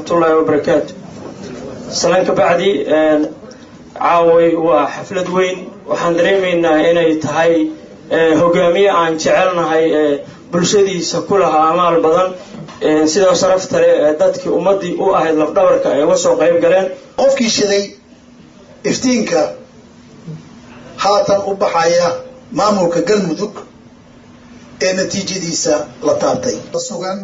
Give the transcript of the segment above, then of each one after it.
waraxmatullaahi wabarakaatu salaan ka bacdi caaway waa xaflad weyn waxaan dareemaynaa inay tahay hogaamiye aan jecelnahay bulshadiisa ku lahaa amaal badan sidoo sharafta leh dadkii ummaddii u ahayd lafdhabarka ay uga soo qayb galeen qofkii shiday iftiinka haatan u baxaya maamulka galmudug ee natiijadiisa la taabtay sugan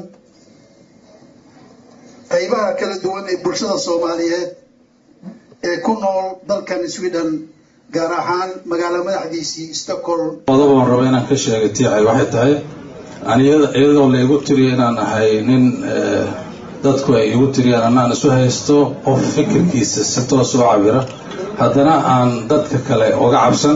qaybaha kala duwan ee bulshada soomaaliyeed ee ku nool dalkan sweden gaar ahaan magaalo madaxdiisii stockholm qodob aan rabo inaan ka sheegay tiicay waxay tahay iyadoo la igu tiriya inaan ahay nin dadku ay igu tiriyaan anaan isu haysto qof fikirkiisa si toos u cabira haddana aan dadka kale uga cabsan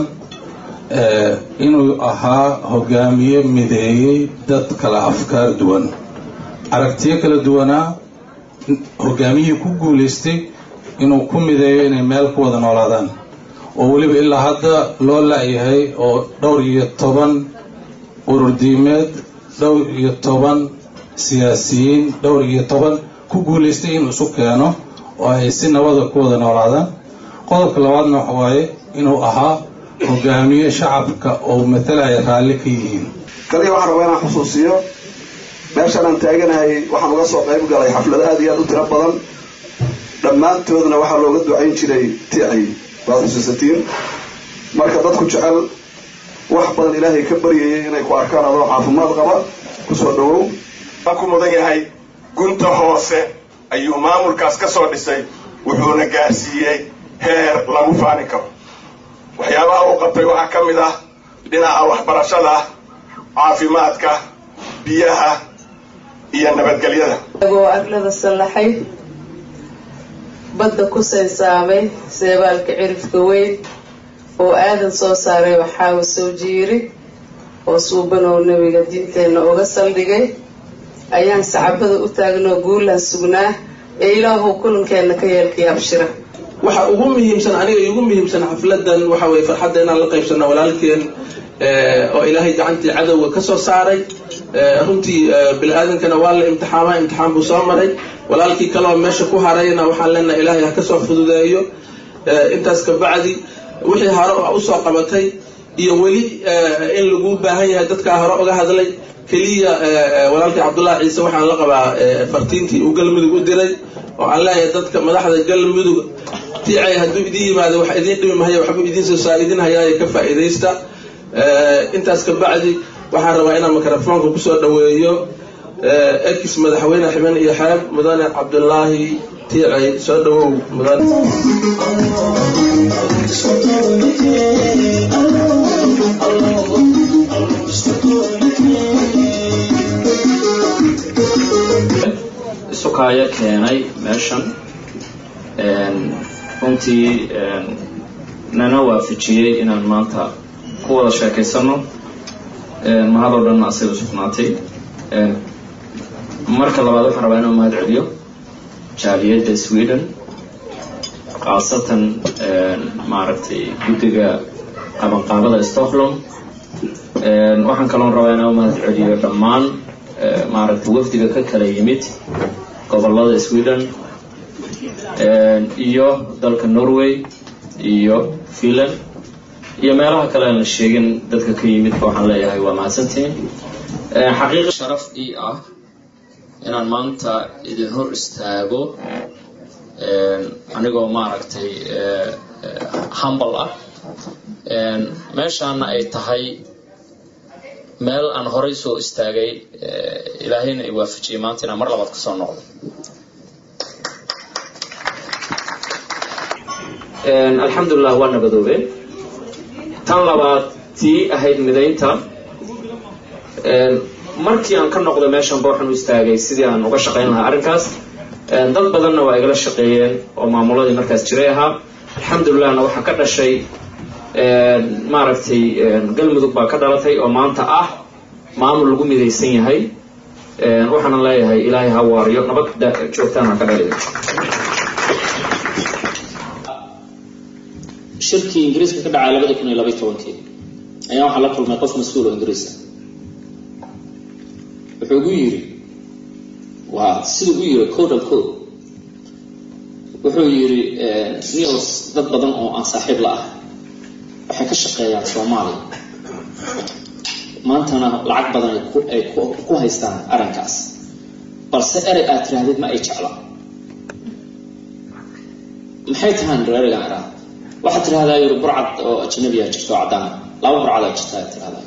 inuu ahaa hogaamiye mideeyey dad kala afkaar duwan aragtiyo kala duwanaa hogaamiyihii ku guulaystay inuu ku mideeyo inay meel ku wada noolaadaan oo weliba ilaa hadda loo la-yahay oo dhowr iyo toban ururdiimeed dhowr iyo toban siyaasiyiin dhowr iyo toban ku guulaystay inuu isu keeno oo ay si nabada ku wada noolaadaan qodobka labaadna waxa waaye inuu ahaa hogaamiye shacabka oo matalaya raalli ka yihiin kaliya waxaan rabaa inaan xusuusiyo meeshaan aan taaganahay waxaan uga soo qayb galay xaflado aad iyo aad u tiro badan dhammaantoodna waxaa looga ducayn jiray ticay waad xusuusatiin marka dadku jecel wax badan ilaahay ka baryayay inay ku arkaan adoo caafimaad qaba kusoo dhawow waan ku mudan yahay gunta hoose ayuu maamulkaas ka soo dhisay wuxuuna gaarsiiyey heer lagu faani karo waxyaabaha uu qabtay waxaa ka mid ah dhinaca waxbarashada caafimaadka biyaha iyo nabadgelyada agoo arlada sallaxay badda ku saysaamay seebaalka cirifka weyn oo aadan soo saaray waxaawa soo jiiri oo suubanow nebiga diinteenna uga saldhigay ayaan sacabada u taagnoo guulaan sugnaa ee ilaahow kulankeenna ka yeelkii abshira waxa ugu muhiimsan aniga igu muhiimsan xafladan waxa weye farxadda inaan la qaybsano walaalkeen oo ilaahay gacantii cadowga ka soo saaray runtii bini-aadankana waa la imtixaama imtixaan buu soo maray walaalkii kaleoo meesha ku harayna waxaan leenahay ilaahay ha kasoo fududeeyo intaas ka bacdi wixii hore usoo qabatay iyo weli in lagu baahan yahay dadkaa hore uga hadlay keliya walaalkii cabdullahi ciise waxaan la qabaa fartiintii uu galmudug u diray oo aan leeyahay dadka madaxda galmudug ticay hadduu idin yimaado wax idiin dhimi mahaya waxbuu idiin soo saar idin hayaaye ka faa'iidaysta intaas ka bacdi waxaan rabaa inaan mikrofoonka kusoo dhaweeyo ekis madaxweyne ximen iyo xeeb mudane cabdulaahi tiicay soo dhawow mudane isukaayo keenay meeshan runtii nana waafajiyey inaan maanta ku wada sheekaysano mahadoo dhanna asiga sugnaatay marka labaad waxaan rabaa inaan mahad celiyo jaaliyadda sweden khaasatan maaragtay guddiga qabanqaabada stockholm waxaan kaloon rabaa inaan mahad celiyo dhammaan maaragtay wafdiga ka kala yimid gobolada sweden iyo dalka norway iyo finland iyo meelaha kale aan la sheegin dadka ka yimidba waxaan leeyahay waa mahadsantihiin xaqiiq sharaf ii ah inaan maanta idin hor istaago anigoo maaragtay humbal ah meeshaana ay tahay meel aan horay soo istaagay ilaahayna i waafajiyay maanta inaan mar labaad kasoo noqdo alxamdulilah waa nabadoobeen tan labaad tii ahayd midaynta markii aan ka noqdo meeshanba waxaan u istaagay sidii aan uga shaqayn lahaa arrinkaas dad badanna waa igala shaqeeyeen oo maamuladii markaas jiray ahaa alxamdulilahna waxaa ka dhashay maaragtay galmudug baa ka dhalatay oo maanta ah maamul lagu midaysan yahay waxaana leeyahay ilaahay ha waariyo nabad joogtaan ha ka dhaliyo shirkii ingiriiska ka dhacay labada kun iyo labaiy tobankii ayaa waxaa la kulmay qof mas-uul oo ingiriisa wuxuu gu yiri waa siduu u yiri code al code wuxuu yidhi news dad badan oo aan saaxiib la ah waxay ka shaqeeyaan soomaaliya maantana lacag badan ay ku ay ku- ku haystaan arrinkaas balse erey aad tirahdid ma ay jecla maxay tahaan reerigan idhaa waxaad tirahdaa yiri burcad oo ajnabiya jirto oo caddaan ah. laba burcad aa jirta aad tirahdaa